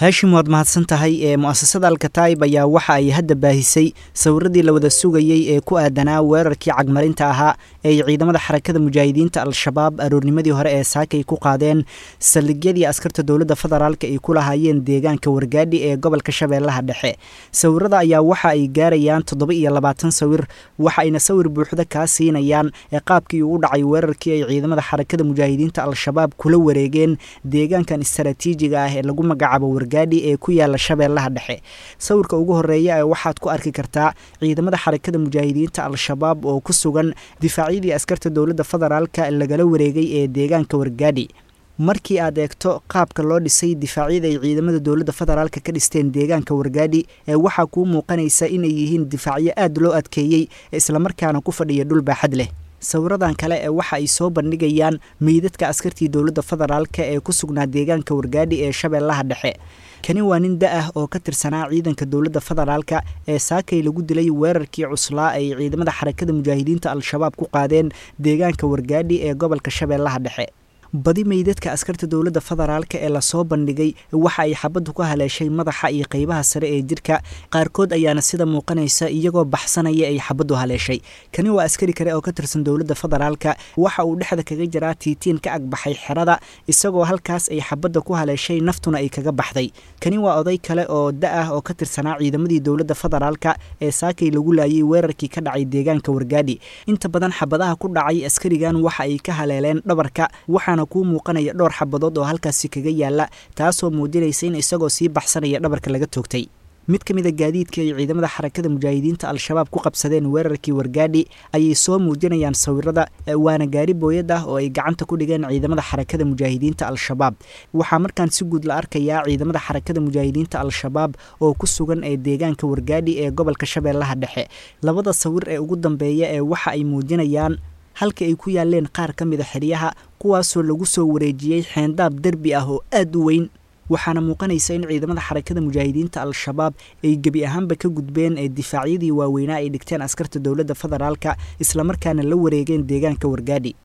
haashim waad mahadsan tahay ee mu'asasada alkataib ayaa waxa ay hadda baahisay sawiradii la wada sugayey ee ku aadanaa weerarkii cagmarinta ahaa ee ay ciidamada xarakada mujaahidiinta al-shabaab aroornimadii hore ee saakay ku qaadeen saldhigyadii askarta dowladda federaalk ay ku lahaayeen deegaanka wargaadhi ee gobolka shabeellaha dhexe sawirada ayaa waxa ay gaarayaan toddoba iyo labaatan sawir waxa ayna sawir buuxda kaa siinayaan ee qaabkii uu dhacay weerarkii ay ciidamada xarakada mujaahidiinta al-shabaab kula wareegeen deegaankan istaraatiijiga ah ee lagu magacaabo wargaadhi ee ku yaala shabeellaha dhexe sawirka ugu horeeya ee waxaad ku arki kartaa ciidamada xarakada mujaahidiinta al-shabaab oo ku sugan difaacyadii askarta dowladda federaalka lagala wareegay ee deegaanka wargaadhi markii aad eegto qaabka loo dhisay difaacyada ay ciidamada dowladda federaalka ka dhisteen deegaanka wargaadhi ee waxaa kuu muuqanaysa inay yihiin difaacyo aad loo adkeeyey islamarkaana ku fadhiya dhul baaxad leh sawiradan kale ee waxa ay soo bandhigayaan meydadka askartii dowladda federaalka ee ku sugnaa deegaanka wargaadhi ee shabeellaha dhexe kani waa nin da ah oo ka tirsanaa ciidanka dowladda federaalka ee saakay lagu dilay weerarkii cuslaa ay ciidamada xarakada mujaahidiinta al-shabaab ku qaadeen deegaanka wargaadhi ee gobolka shabeellaha dhexe badi meydadka askarta dowladda federaalka ee lasoo bandhigay waxa ay xabaddu ka haleeshay madaxa iyo qeybaha sare ee jirka qaarkood ayaana sida muuqanaysa iyagoo baxsanaya ay xabaddu haleeshay kani waa askari kale oo ka tirsan dowladda federaalka waxa uu dhexda kaga jiraa tiitiin ka agbaxay xerada isagoo halkaas ay xabadda ku haleeshay naftuna ay kaga baxday kani waa oday kale oo da ah oo ka tirsanaa ciidamadii dowladda federaalka ee saakay lagu laayay weerarkii ka dhacay deegaanka wargaadhi inta badan xabadaha ku dhacay askarigan waxa ay ka haleeleen dhabarka waxaana kuu muuqanaya dhowr xabadood oo halkaasi kaga yaala taasoo muujinaysa in isagoo sii baxsanaya dhabarka laga toogtay mid ka mid a gaadiidka ay ciidamada xarakada mujaahidiinta al-shabaab ku qabsadeen weerarkii wargaadhi ayay soo muujinayaan sawirada waana gaari booyad ah oo ay gacanta ku dhigeen ciidamada xarakada mujaahidiinta al-shabaab waxaa markaan si guud la arkayaa ciidamada xarakada mujaahidiinta al-shabaab oo ku sugan ee deegaanka wargaadhi ee gobolka shabeellaha dhexe labada sawir ee ugu dambeeya ee waxa ay muujinayaan halka ay ku yaaleen qaar ka mida xeryaha kuwaasoo lagu soo wareejiyey xeendaab derbi ah oo aad u weyn waxaana muuqanaysa in ciidamada xarakada mujaahidiinta al-shabaab ay gebi ahaanba ka gudbeen ee difaacyadii waaweynaa ay dhigteen askarta dowladda federaalka islamarkaana la wareegeen deegaanka wargaadhi